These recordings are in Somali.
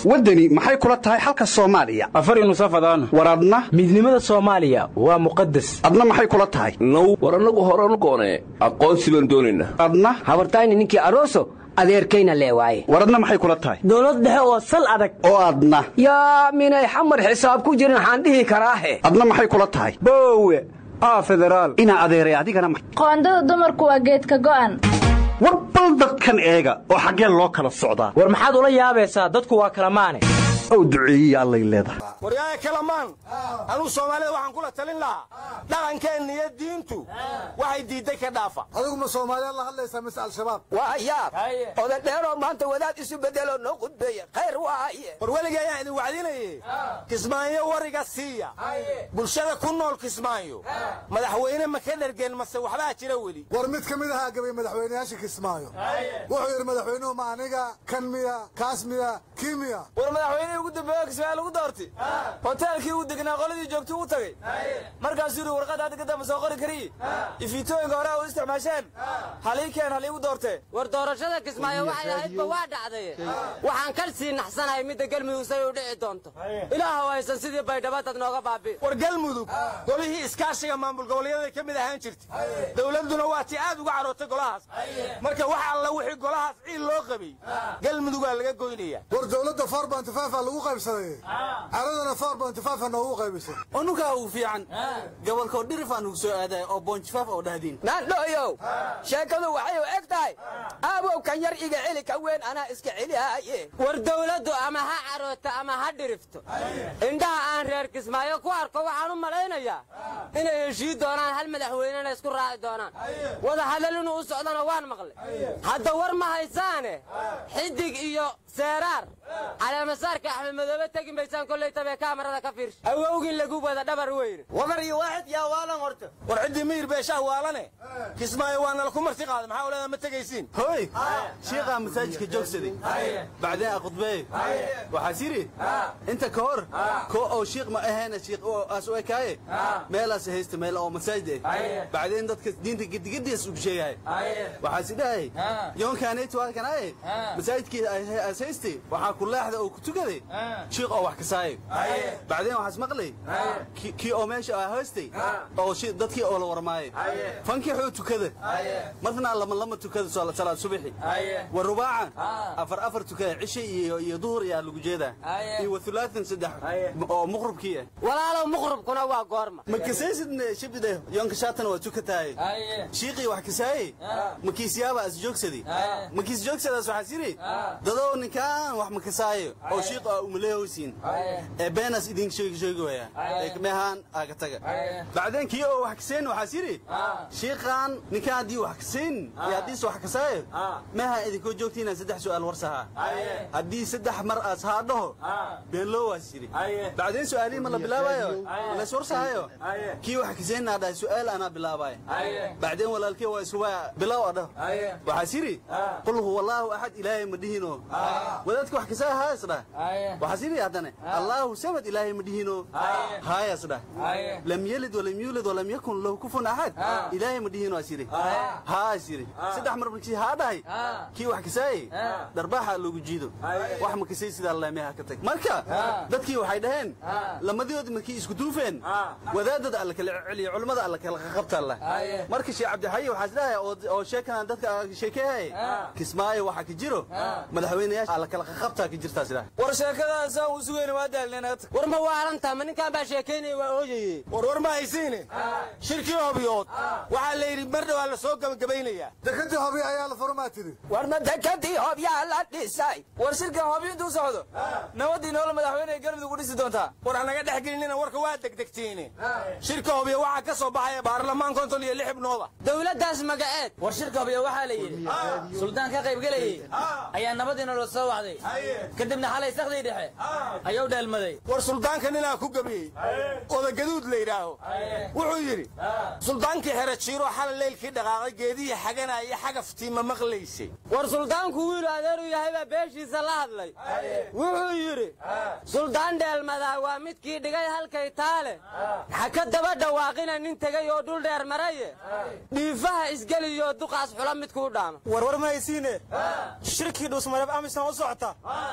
waddani maxay kula tahay xalka soomaaliya afar nusafadaan war adna midnimada soomaaliya waa muqadas adna maxay kula tahay now war annagu horanu goonee aqoonsi baan doonaynaa adna habartayni ninkii aroso adeerkayna lee waaye war adna maxay kula tahay dowlad dhexe oo sal adag oo adna yaa minay xamar xisaab ku jirin waxaan dhihi karaahe adna maxay kula tahay boowe aa federaal inaa adeeray adigana ma qoondada dumarku waa geedka go'an war bal dadkan eega oo xaggeen loo kala socdaa war maxaad ula yaabaysaa dadku waa kala maane ow duceeyiya allay leedahay waryaaya kalamaan anuu soomaalida waxaan kula talin lahaa dhaqankeenna iyo diintu waxay diidday ka dhaafa adigu ma soomaaliyaad la hadlaysaa mise al-shabaab waa yaab odadheeroo maanta wadaad isu bedeloo noo qudbeeya khayr waaye war weligii ayaan idin wacdinaye kismaayo wariga siiya bulshada ku nool kismaayo madaxweyne ma ka dhergeen mase waxbaa jira weli war mid ka mid ahaa gabay madaxweynayaasha kismaayo wuxuu yidhi madaxweynuhu ma aniga kan miya kaas miya kii miya war madaxweynihii ugu dambeeyo kismaayo lagu doortay hoteelkii uu degnaa qoladii joogtuu u tagay markaasuu yidhi warqad hadda ka dambe soo qori kariye ifiitooyinka hore u isticmaasheen halii keen haliigu doortee war doorashada kismaayo waxay ahaydba waa dhacday waxaan kal sii naxsanahay midda galmudug say u dhici doonto ilaahu haysan sidii baydhabadad nooga baabi war galmudug golihii iskaashiga maamul goboleedyada ka mid ahaan jirtay dowladduna waa tii aad uga carootay golahaas marka wax alla wixii golahaas ciil loo qabay galmudugaa laga goynaya war dowladda four bonty five aa lagu qaybsaday caradana four bonty five aa noogu qaybisay unukaa uu fiican gobolkoo dhirifaan ugu soo aadaya oo bonjifaaf oo dhahdiin naandhooyow sheekadu waxay u eg tahay aabow kan yar iga celi ka weyn anaa iska celihaaye war dawladdu ama ha carooto ama ha dhirifto indhaha aan reer kismaayo ku arko waxaan u malaynayaa inay heshii doonaan hal madaxweynena isku raaci doonaan wada hadal inuu u socdana waan maqlay hadda war ma haysaane xidig iyo seeraar caleemasaarka axmed madoobe tegi maysaan kollay tabee kaamarada ka fiirsha awowgin lagu wada dhabar weyne wadar iyo waaxid yaa waalan horta war ciddii miyir beeshaha waalane kismaayo waa nala ku marti qaaday maxaa oleeda ma tegaysiin hoy shiiqaa masaajidka joogsaday bacdeen a khudbeey waxaas yidhi inta ka hor koo oo shiiq ma ahayna shiiq aas u ekaaye meelaas haysta meel oo masaajid ah bacdeen dadka diinta gidigadiis ugu sheegahay waxaas idhahay yoonkaanaytu halkanaaye masaajidkii aas haystay waxaa ku leexda oo ku tukaday shiiq oo wax kasaayo bacdeen waxaas maqlay kii oo meesha aa haystay oo dadkii oo la warmaayay fankixuu tukada marna lama lama tukada salaad subaxi wa rubaacan afar afar tukada cishe iyo iyo duhur ayaa lagu jeedaa iyo wa thulaathan saddex oo muqrubkii ah walaalow muqrubkuna waa goorma ma kasaysidne shibide yoonka shaatan waa tukataaye shiiqii wax kasaaye ma kiisyaaba as joogsaday ma kiis joogsadaas waxaas yidhi dadow ninkaan wax ma kasaayo oo shiiq aa umaleehowsiin ee beenaas idin sheegi sheegi waya ee meehaan aaga taga bacdeen kii oo wax kaseen waxaas yidhi shiiqaan ninkaan haddii wax kasayn iyo haddiise wax kasaayo meehaan idinkoo joogtiinaan saddex su'aal warsahaa haddii saddex mar aas haa dhaho beenloo waas yidhi bacdeen su'aalihii ma la bilaabayo ma lays warsahayo kii wax kasaynaa dhahay su'aal anaa bilaabaayo bacdeen walaalkii waa isubaa bilow a dhaho waxaas yidhi qul huwa allaahu axad ilaahay ma dhihino wadaadka wax kasaa haayas dhah waxaas yidhi haddane allaahu samad ilaahay ma dhihino haayas dhah lam yelid walam yuulid walam yakun lahu kufun axad ilaahay ma dhihino as yidhi haas yidhi saddex mar markii haa dhahay kii wax kasaayey dharbaaxa loogu jiido wax ma kasay sidaa leemeha ka tag marka dadkii waxay dhaheen lamadoodi markii isku duufeen wadaadada alla kala celiya culimmada alla kala qabta alla marka sheekh cabdixayi waxaas dhahay oo sheekadan dadka sheekeehay kismaayo waxa ka jiro madaxweynayaasha alla kala qabtaa ka jirtaas dhahay war sheekadaasaan u sugayna waa daalneen war ma waalantaa ma ninkaan baa sheekaynaya waa ooyaye war war ma haysiine shirkii hobyood waxaa la yidhi mar dhawaa la soo gabagabaynayaa dekadii hobyo ayaa la furmaa tiri war ma dekadii hobyaa la dhisay war shirkan hobyo intuu socdo nabadii noola madaxweyne galmudug u dhisi doontaa war hanaga dhex gelinina warka waa degdegtiine shirka hobyo waxaa ka soo baxaya baarlamaan konton iyo lix ibnooda dowladdaas magaceed war shirka hobyo waxaa la yidhi suldaan ka qaybgelayey ayaa nabadiina loo soo wacday kadibna xalay sakdii dhexe ayuu dheelmaday war suldaanka ninaa ku gebiyey odagaduud la yidhaaho wuxuu yidhi suldaankii xere jiiro xala leylkii dhaqaaqay geedihii xagana iyo xagaftii ma maqlaysay war suldaanku wiilu adeeru yahay baa beeshiisa la hadlay wuxuu yidhi suldaan dheelmadaa waa midkii dhigay halkay taale ha ka daba dhawaaqina nin tegay oo dhul dheer maraye dhiifaha isgeliyoo duqaas xula midkuu dhaama warwar ma haysiine shirkii dhuusmareeb amisan u socota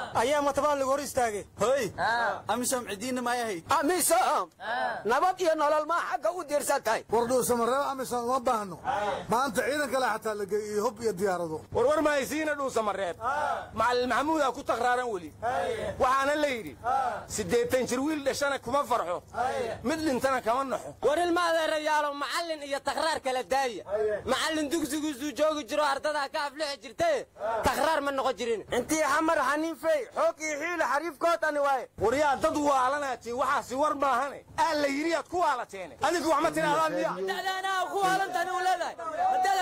ayaa matabaan lagu hor istaagay hoy amisom cidiinna may ahayd amisom nabad iyo nolol maa xagga u diirsatay war dhuusamareeb amisom uma baahno maanta ciidan kale xataa la geeyey hub iyo diyaarado warwar mahaysiina dhuusamareeb macalin maxamuudaa ku takraaran weli waxaana la yidhi siddeetan jir wiil dhashana kuma farxo mid dhintana kama naxo war ilma adeerayaalo macallin iyo takraar kala daaya macallin dugsigiisuu joogi jiro ardadaa ka aflixi jirtaye takraar ma noqon jirin intii xamar xaniinfey xoog iyo xiila xariifkoodani waaye waryaa dad waalanaatiin waxaasi war maahane aa la yidhi aad ku waalateene adinku wax ma tidhahdaan miya dadaanaa ku haalantaani u leedahay haddaad